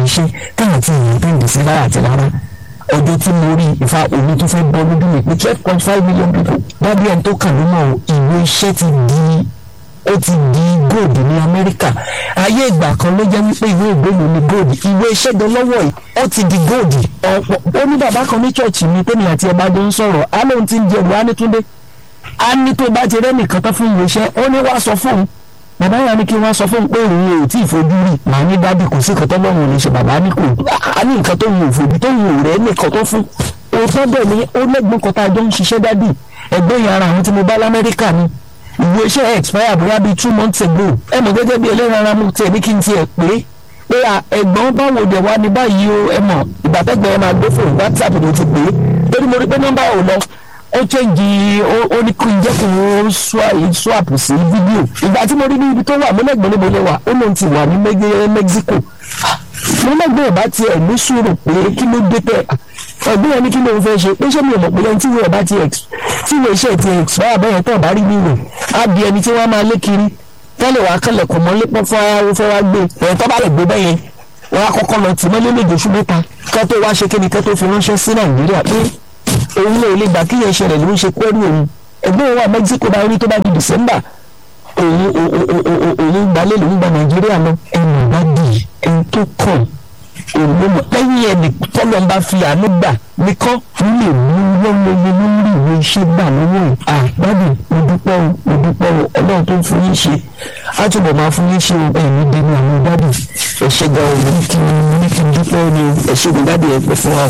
iṣẹ́ táwọn ti yàn tó ń dì sí rárá àti rárá ọjọ́ tí mo rí ìfa omi tó fẹ́ bọ́ lójú mi pé twelve point five million people dábìí ẹni tó kà ló mọ̀ ìwé iṣẹ́ ti di ó ti di gold ní amẹ́ríkà ayé ìgbà kan ló jẹ́ wípé ìwé ìgbélú ni gold ìwé iṣẹ́ gan lọ́wọ́ yìí ó ti di gold ọ̀pọ̀ ó ní bàbá kan ní chọ́ọ̀chì mi tẹ́mi àti ẹ̀bá jọ ń sọ̀rọ̀ á lóun ti ń jẹ wàá ní túndé á ní tó bá ti rẹ́nìkan tán fún ìwé iṣẹ́ ó ní wàá sọ fóun bàbá yà ní kí wọ́n sọ fóun pé òun ò tí ì fojú rí màá ní dádì kò sí nǹkan tó lọ́rùn ní ṣe bàbá ní kò á ní nǹkan tó ń fojú tó ń rẹ́ nìkan tó fún òótọ́ bẹ́ẹ̀ ni ó lẹ́gbọ́n kan tá a jọ ń ṣiṣẹ́ dádì ẹgbẹ́ yẹn ara àwọn tí mo bá lamẹ́ríkà ni ìwé iṣẹ́ expire bóyá bíi two months ago ẹ mọ̀ gẹ́gẹ́ bí ẹlẹ́ran ara mu tiẹ̀ ní kí n tiẹ̀ pé pé ẹ̀gbọ́n báwo dẹ̀ wá ní báyìí o ẹ mọ̀ ìgbàtẹ́gbẹ́ ẹ máa gbé fóònù whatsapp ló ti pè é torí mo rí pé nọ́mbà ò lọ ó chẹ́ǹgì ó ní kí n jẹ́ kí n swap sí fídíò ìgbà tí mo rí ní ibi tó wà mo lẹ́gbọ́n níbo lè wà ó lóun ti wà ní Mexico mo lẹ́gbọ́n ọba tiẹ̀ ní sùúrù pé kí ló dé tẹ̀ ọ̀gbìn yẹn ní kí ló ń fẹ́ ṣe pé ṣé mi ò mọ̀ pé ẹni tí ìwé ọba ti tí ìwé iṣẹ́ ti expire bẹ́ẹ̀ tán bá rí nínú á di ẹni tí wọ́n máa lé kiri tẹ́lẹ̀ wàá kẹlẹ̀ kò mọ́ lépọ́ fún ara fẹ́ wá gbé ẹ̀yìn tó bá lè gbé bẹ́yẹn wọ́n á kọ́kọ́ lọ tì mọ́lé méje oṣù mẹ́ta kẹ́ tó wá ṣe kíni kẹ́ tó fi ránṣẹ́ sí Nàìjíríà pé òun lè lè gbà kí yẹn ṣẹlẹ̀ ló ń ṣe pẹ́rù òun ẹgbẹ́ òun wà Mexico bá rí tó bá di December òun òun gbalẹ̀ lòun gba Nàìjíríà lọ ẹnu bá di ẹni tó kàn òun lẹ́yìn ẹni tọ́lọ́ ń bá fi àánú gbà nìkan fún lè mú lọ́wọ́lọ́wọ́ lórí ìwé iṣẹ́ gbà lọ́wọ́ ẹ̀ àgbàdo mo dúpẹ́ o mo dúpẹ́ o ọlọ́run tó ń fún yín ṣe á túbọ̀ máa fún yín ṣe o ẹ̀mí dẹnu àwọn dádì ẹ̀ṣẹ̀ gan o ní kí ní kí n dúpẹ́ ni o ẹ̀ṣẹ̀ gan dádì ẹ̀ pẹ́ fún wa.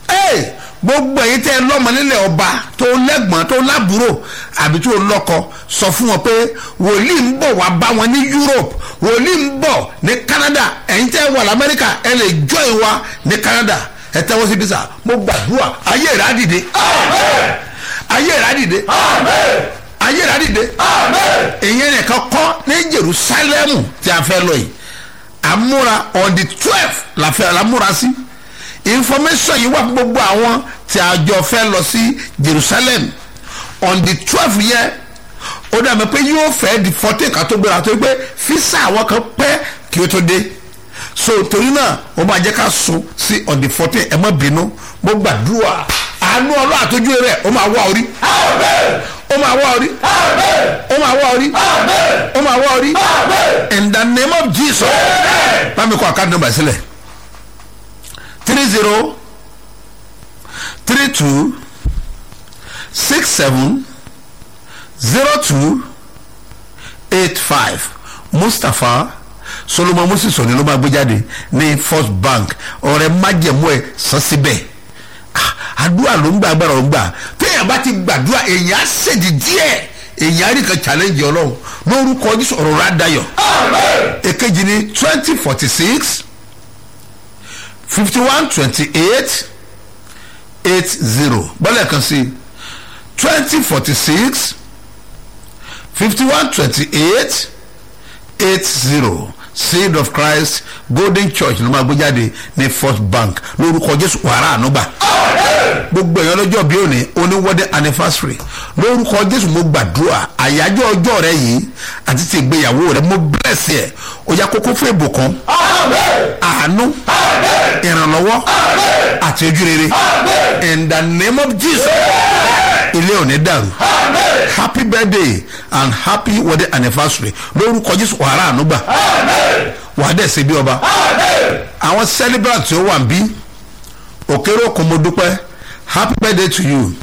gbogbo èyí tẹ́ ẹ lọ́mọ nílẹ̀ ọba tó lẹ́gbọ̀n tó lábúrò àbí tó lọ́kọ sọ fún wọn pé wòlíì ń bọ̀ wá bá wọn ní Europe wòlíì ń bọ̀ ní Canada ẹ̀yin tẹ́ wà lamẹ́ríkà ẹ lè join wa ní Canada ẹ tẹ́wọ́ sí bísà mo gbàdúrà ayé rẹ̀ á dìde ayé rẹ̀ á dìde ayé rẹ̀ á dìde ìyẹn nìkan kọ́ ní Jerusalem tí a fẹ́ lọ yìí àmúra on the twelve la fẹ́ la múra sí information yìí wà fún gbogbo àwọn tí a jọ fẹ́ lọ sí Jerusalem on the twelve yẹn ó dàbí pé yóò fẹ́ di fourteen ká tó gbéra tó gbé fisa àwọn kan pẹ́ kí ó tó dé so torí náà ó máa jẹ́ ká sùn sí on the fourteen ẹ má bínú mo gbàdúrà àánú ọlọ́ àtọ́jú rẹ̀ ó máa wá orí ó máa wá orí ó máa wá orí ó máa wá orí in the name of Jesus bámi kọ àkáǹtì nọ́mbà sílẹ̀ three zero three two six seven zero two eight five Mustapha Solomon Moses òní ló máa gbé jáde ní First Bank ọ̀rẹ́ májẹ̀mú ẹ̀ sọ síbẹ̀ àdúrà ló ń gbà agbára ló ń gbà téèyàn bá ti gbàdúrà èèyàn á ṣèdí díẹ̀ èèyàn á rí kan challenge ọlọ́run lórúkọ Jésù ọ̀rọ̀ rà dayọ̀ èkejì ní twenty forty six fifty one twenty eight eight zero bọ́lẹ̀ kan sí twenty forty six fifty one twenty eight eight zero seed of christ golden church ló máa gbé jáde ní first bank lórúkọ jésù wàrà ànúgbà gbogbo èèyàn lọ́jọ́ bí òní oníwọ́dẹ anniversary lórúkọ jésù mo gbàdúrà àyájọ́ ọjọ́ rẹ yìí àti ti ìgbéyàwó rẹ mo bless ẹ ó yá kókó fún ìbùkún àánú ìrànlọ́wọ́ àti ojú rere in the name of jesus ilé òní dàrú happy birthday and happy wedding anniversary lórúkọ jésù wàrà ànúgbà wàá dẹ̀ ṣe bí ọba àwọn celebrant tí ó wà ń bí òkèrè òkun mo dúpẹ́ happy birthday to you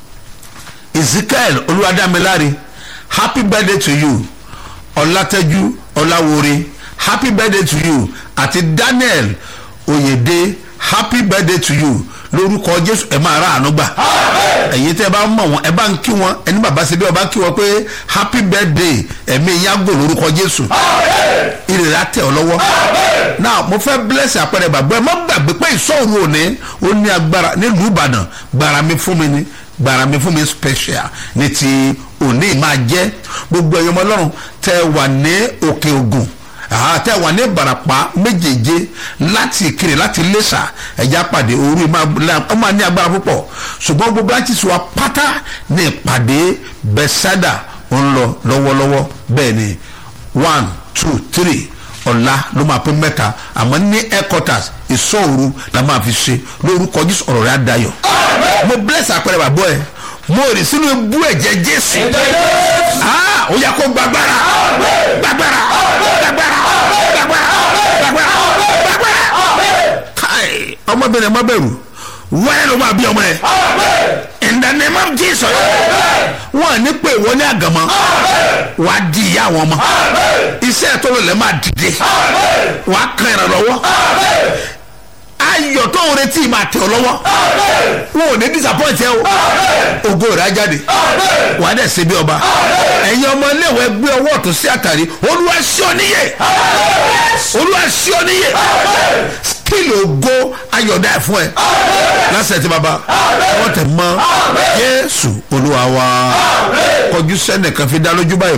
ezekiel olúwadámiláre happy birthday to you ọlátẹ́jú ọláwore happy birthday to you àti daniel oyèdè happy birthday to you lórúkọ jésù ẹ máa ra àánú gbà ẹ̀yin tẹ́ ẹ bá mọ̀ wọn ẹ bá ń kí wọn ẹni bàbá ṣe bí ọba kí wọn pé happy birthday ẹ̀mí yàgò lórúkọ jésù ìrèlè àtẹ ọ lọ́wọ́ náà mo fẹ́ bless àpẹẹrẹ bàbá ẹ má gbàgbé pé ìṣòro òní ó ní agbára nílùú ìbàdàn gbàrà mi fún mi ni gbàrà mi fún mi special ní ti òní máa jẹ́ gbogbo ẹ̀yọ́mọ ọlọ́run tẹ́ wà ní òkè ògùn àtẹ wà ní ìbarapá méjèèje láti ìkirè láti lẹ́sà ẹ̀já pàdé òru ó máa ní agbára púpọ̀ ṣùgbọ́n gbogbo branches wa pátá ní ìpàdé bẹ́sádà ń lọ lọ́wọ́lọ́wọ́ bẹ́ẹ̀ ni one two three ọ̀la ló máa pé mẹ́ta àmọ́ ní headquarters ìsọ̀rù la máa fi ṣe lórúkọ jésù ọ̀rọ̀ rẹ̀ á dayọ̀ mo bless àpẹẹrẹ bàbá ẹ mo rì sínú ibú ẹ̀jẹ̀ jésù Ah, ó yà kó gbàgbára gbàgbára gbàgbára gbàgbára gbàgbára gbàgbára káì ọmọbìnrin má bẹ̀rù wẹ́rẹ́ ló máa bí ọmọ ẹ̀ in the name of jesus wọn ní pé ìwọ ní àgàmọ́ wàá di ìyá àwọn ọmọ iṣẹ́ tó lọlẹ̀ máa dìde wàá kan ìrànlọ́wọ́ ayọ̀ tó ń retí máa tẹ̀ ọ́ lọ́wọ́ wọn ò ní disappoint ẹ o ògo rẹ̀ á jáde wà á dẹ̀ ṣe bí ọba ẹ̀yin ọmọ iléèwé gbé ọwọ́ ọ̀tún sí àtàrí olúwa ṣí ọ níyè olúwa ṣí ọ níyè skill ògo ayọ̀dá ẹ̀ fún ẹ lásìkò tí baba wọ́n tẹ̀ mọ́ jésù olúwa wa kọjú sẹ́nìkan fi dá lójú báyìí.